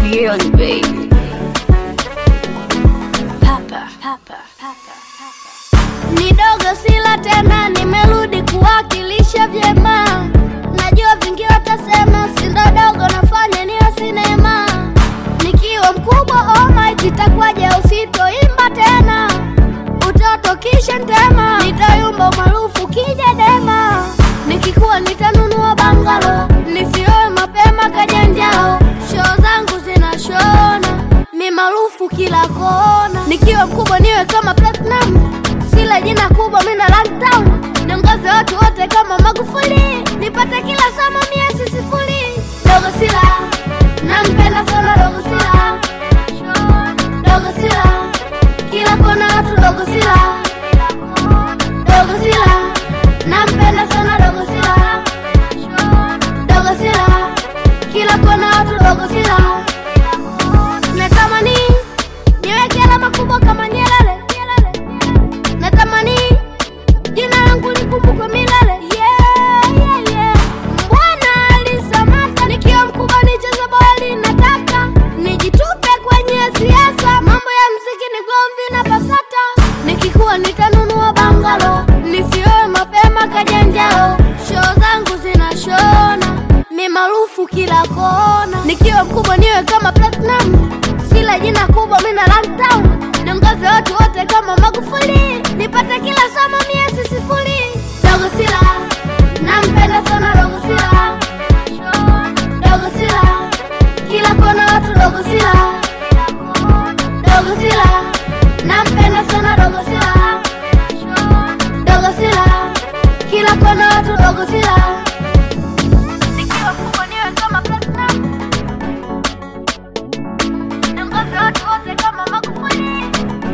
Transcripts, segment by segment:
Beyond baby. Papa, papa, papa, papa. Ni dogo sila tena, nimerudi kuwakilisha vyema. Najua vingi watasema sindo dogo, nafanya niyo sinema. Nikiwa mkubwa almighty, itakuwaje usitoimba tena? Utoto kisha ntema, nitayumba maarufu kija dema. Nikikuwa nitanunua bangalo, nisioe mapema kajanjao. Show zangu zinashona, mi maarufu kila kona. Nikiwa mkubwa niwe kama platinum, sila jina kubwa mina lockdown. Niongoze watu wote kama Magufuli, nipate kila somo miezi sifuri. Dogo sila, nampenda sana dogo sila, dogo sila, kila kona watu dogo sila, dogo sila, nampenda sana dogo sila, dogo sila, kila kona watu dogo sila. Natamani niweke alama kubwa kama Nyerere, natamani jina langu likumbukwe milele. Yeah, yeah, yeah. Bwana alisamata nikiwa mkubwa nicheze boli, nataka nijitupe kwenye siasa, mambo ya mziki ni gomvi na pasata. Nikikuwa nitanunua bangalo, nisioe mapema kajanjao, show zangu zinashona, mi maarufu kila kona. Nikiwa mkubwa niwe kama platinum, sila jina kubwa mina lockdown, niongoze watu wote kama Magufuli, nipate kila somo miezi sifuri. Dogo sila, nampenda sana dogo sila, dogo sila, kila kona watu dogo sila, dogo sila, nampenda sana dogo sila, dogo sila, kila kona watu dogo sila. Nikiwa kubwa niwe kama platinum, niongoze watu wote kama Magufuli.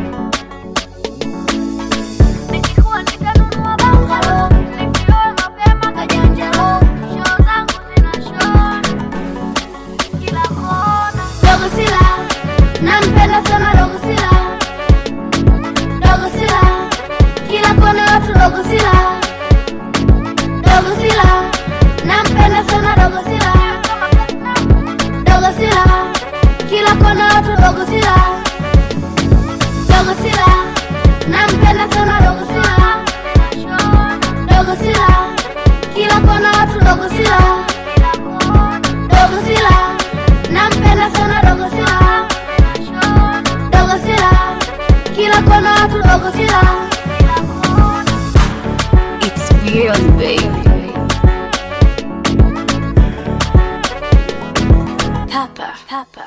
Nikikuwa nitanunua bangalo, nisioe mapema kajanjalo, show zangu zinashona kila kona. Dogo sila, nampenda sana dogo sila, dogo sila, kila kona watu dogo sila, dogo sila, nampenda sana dogo sila, dogo sila, kila kona watu dogo sila, dogo sila, nampenda sana dogo sila, dogo sila, kila kona watu dogo sila, dogo sila, nampenda sana dogo sila, dogo sila, kila kona watu dogo sila. It's beyond baby. Papa, papa.